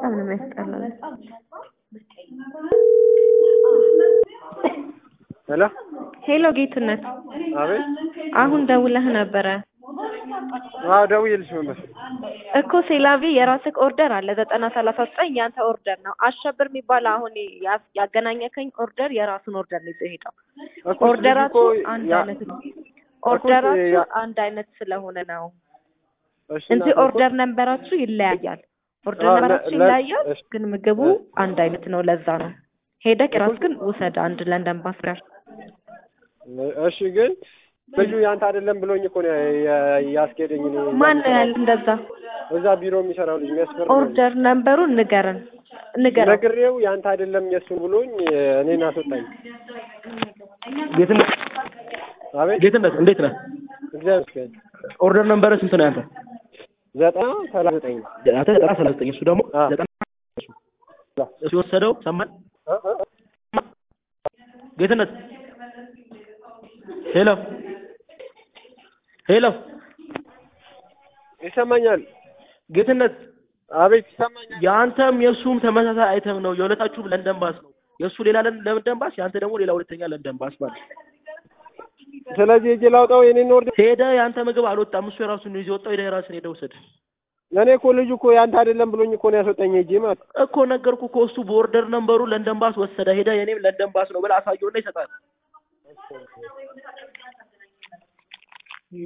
በጣም ነው የሚያስጠላው። ሄሎ ሄሎ ጌትነት፣ አቤት። አሁን ደውለህ ነበረ አዎ ደውዬልሽ ነበር። እኮ ሴላቪ የራስህ ኦርደር አለ ዘጠና ሰላሳ ዘጠኝ ያንተ ኦርደር ነው። አሸብር የሚባል አሁን ያ- ያገናኘከኝ ኦርደር የራሱን ኦርደር ነው ይዞ ሄደው። እኮ ኦርደራችሁ ልጁ እኮ አንድ ያ- አይነት ነው። ኦርደራችሁ ያ- አንድ አይነት ስለሆነ ነው እሺ እንጂ እናቴ እኮ- ኦርደር ነንበራችሁ ይለያያል። ኦርደር አዎ፣ ነንበራችሁ ለ- ለ- ይለያያል፣ እሺ። ግን ምግቡ አንድ አይነት ነው። ለዛ ነው ሄደህ የራስህን ውሰድ አንድ ለንደን ባስ ጋር እሺ ግን ልጁ ያንተ አይደለም ብሎኝ እኮ ነው ያ- ያስኬደኝ። እኔ ማን ነው ያለ እንደዛ? እዛ ቢሮ የሚሰራው ልጅ የሚያስፈርም ኦርደር ነንበሩን ንገረን ንገረን። ነግሬው ያንተ አይደለም የእሱን ብሎኝ እኔን አስወጣኝ። ጌትነት አቤት ጌትነት እንዴት ነህ? እግዚአብሔር ይመስገን። ኦርደር ነምበር ስንት ነው ያንተ? ዘጠና ሰላሳ ዘጠኝ ነው። አንተ ዘጠና ሰላሳ ዘጠኝ እሱ ደግሞ አዎ። ዘጠና እሱ የወሰደው ሰማን እ- እ- ጌትነት ሄሎ ሄሎ ይሰማኛል። ጌትነት አቤት ይሰማኛል። የአንተም የእሱም ተመሳሳይ አይተም ነው። የሁለታችሁም ለንደን ባስ ነው። የእሱ ሌላ ለን- ለንደን ባስ፣ የአንተ ደግሞ ሌላ ሁለተኛ ለንደን ባስ ማለት ነው። ስለዚህ እጄ ላውጣው የኔን ኦርደር። ሄደህ የአንተ ምግብ አልወጣም። እሱ የራሱን ነው ይዞ ወጣው። ሄደህ የራስን ሄደህ ውሰድ እኔ እኮ ልጁ እኮ ያንተ አይደለም ብሎኝ እኮ ነው ያስወጣኝ እጄ ማለት ነው። እኮ ነገርኩህ እኮ እሱ በኦርደር ነምበሩ ለንደን ባስ ወሰደ። ሄደህ የኔም ለንደን ባስ ነው ብለህ አሳየውና ይሰጣል።